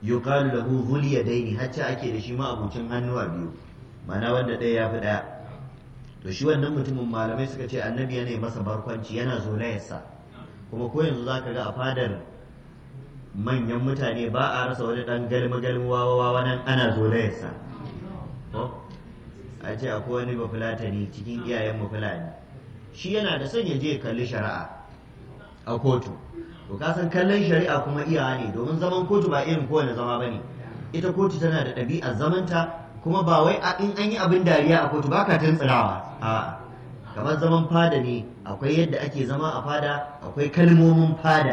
yuqalu lahu dhul yadaini hatta ake da shi ma abucin hannuwa biyu mana wanda ɗaya ya fi ɗaya to shi wannan mutumin malamai suka ce annabi yana masa barkwanci yana zolayarsa kuma ko yanzu zaka ga a fadar manyan mutane ba a rasa wani ɗan galmi galmi wawa nan ana zolayarsa a ce akwai wani bafulatani cikin iyayen fulani shi yana da son ya je kalli shari'a a kotu to ka san kallon shari'a kuma iyawa ne domin zaman kotu ba irin kowane zama bane ita kotu tana da ɗabi'ar zamanta kuma ba wai in an yi abin dariya a kotu baka tuntsirawa a kamar zaman fada ne akwai yadda ake zama a fada akwai kalmomin fada